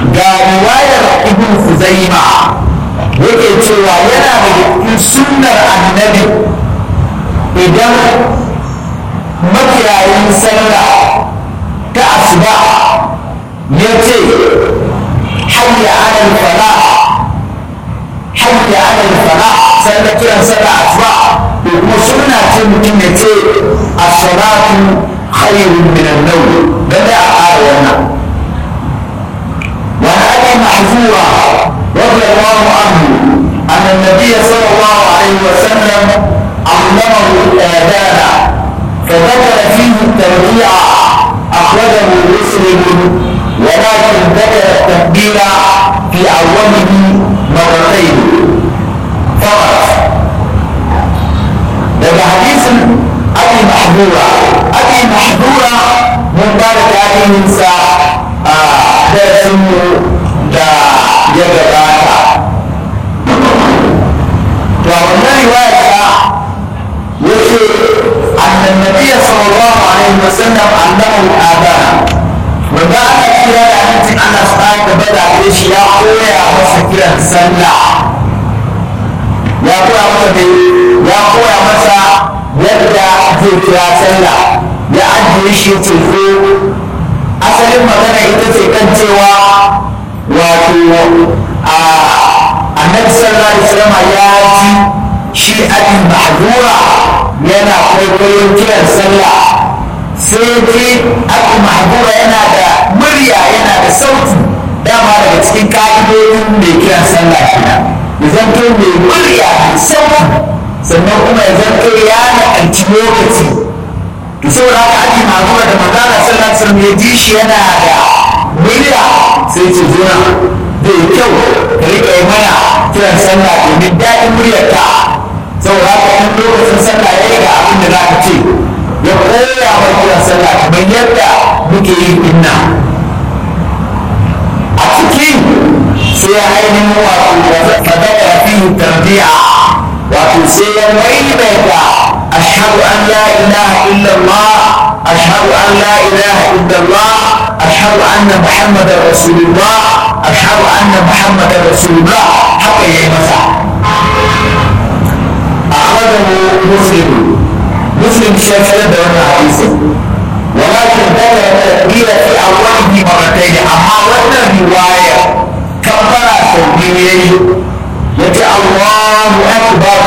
ga riwayar ibn Fuzaima yake cewa yana da cikin sunnar annabi idan makiyayin sallah ta asuba ya ce hayya alal fala hayya alal fala sai da kiran sallah asuba to kuma sunna ce mutum ya ce as-salatu khairun min an-nawm dan da a ƙara wannan وعن ابي محذوره رضي الله عنه ان النبي صلى الله عليه وسلم علمه الاذان فذكر فيه التربيع اخرجه مسلم ولكن ذكر التكبير في اوله مرتين فقط daga hadisin abi mahdura abi mahdura mun ba da tarihinsa a darasinmu da ya gabata to a wannan riwaya ta yace annan nabiyya sallallahu alaihi wasallam allama al-adana wanda aka kira da hadisin ana sa da bada da shi ya koya masa kiran sallah ya koya masa ne ya koya masa yadda zai kira sallah ya ajiye shi teku asalin magana ita ce kan cewa wato a annabi sallallahu alaihi wasallam ya ji shi abin mahdura yana kwaikwayon kiran sallah sai ji abin mahdura yana da murya yana da sauti dama daga cikin ka'idodin mai kiran sallah kenan ya zanto mai murya mai sauti sannan kuma ya zanto ya naƙanci lokaci to saboda haka ake magana da magana sallallahu alaihi wasallam ya ji shi yana da murya sai ce zo zai kyau ka rika yi mana kiran sallah domin daɗin muryarka saboda haka in lokacin sallah ya yi ga abin da za ka ce ya koya wa kiran sallah kamar yadda muke yi inna a cikin sai ya ainihin wato fadaka fi tarbiya wato sai ya maimaita ashhadu an la ilaha illallah ashhadu an la ilaha illallah ashhadu anna muhammadar rasulullah ashhadu anna muhammadar rasulullah haka yayi masa akhrajahu muslim muslim shafi da wannan hadisi ولكن ذكر التكبير في أوله مرتين أما وانا رواية كبر سبيل يتي الله أكبر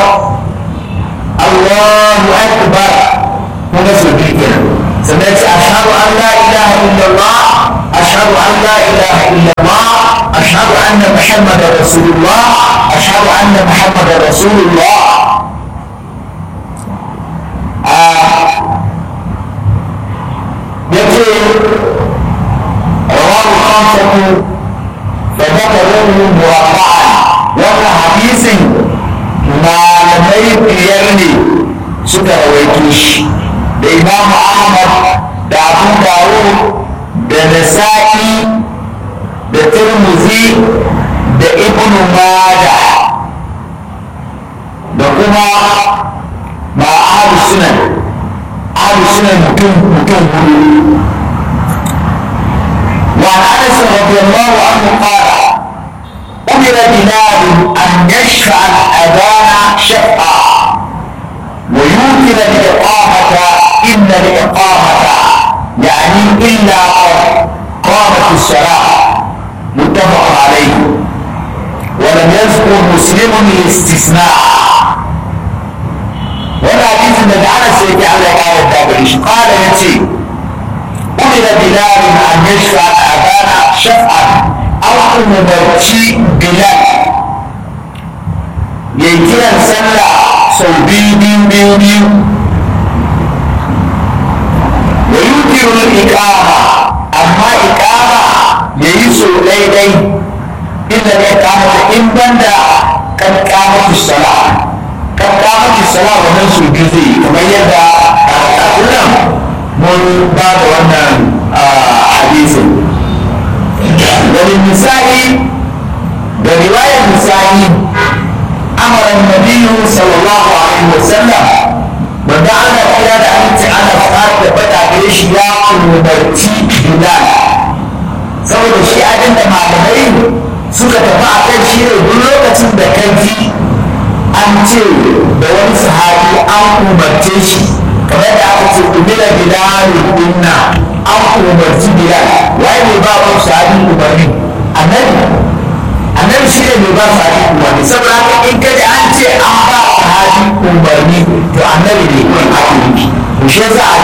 الله أكبر هنا سبيل كده سمعت أشهد أن لا إله إلا الله أشهد أن لا إله إلا الله أشهد أن محمد رسول الله أشهد أن محمد رسول الله آه يقول رواه الخمسة فذكروه مربعا وهو حديث ما لم يرني suka rawaito shi da imamu ahmad da abu dawud da nasa'i da turmuzi da ibn mada da kuma ma ahlu sunan ahlu sunan mutum mutum hudu وعن انس رضي الله عنه قال امر بلال ان يشفع الاذان شفعا ويوكل الاقامه ان الاقامه يعني الا قد قامت الصلاه متفق عليه ولم يذكر مسلم الاستثناء ولا حديث النبي انس يجي على قال الدابريش قال يتي أمر بلال أن يشفع الأذان شفعا أو أمرتي بلال يجينا سنة sau biyu biyu biyu biyu wa yukiru iqama amma iqama yayi so daidai inda ya kama in banda kan kamatu sala kan kamatu sala wannan su biyu zai kamar yadda a kullum mun ba da wannan hadisin wani misali da riwayar misali أمر النبي صلى الله عليه وسلم wanda ana kira da aminci ana fara da bada gare shi ya umarci bilal saboda shi abin da malamai suka tafi a kai shi ne duk lokacin da ka ji an ce da wani sahabi an umarce shi kamar da aka ce umira bilalun dinna an umarci bilal waye ne ba wani sahabi umarni annabi annabi shi ne mai ba sahabi umarni saboda haka in ka ji an ce an ba sahabi umarni to annabi ne kawai ake nufi to shi yasa a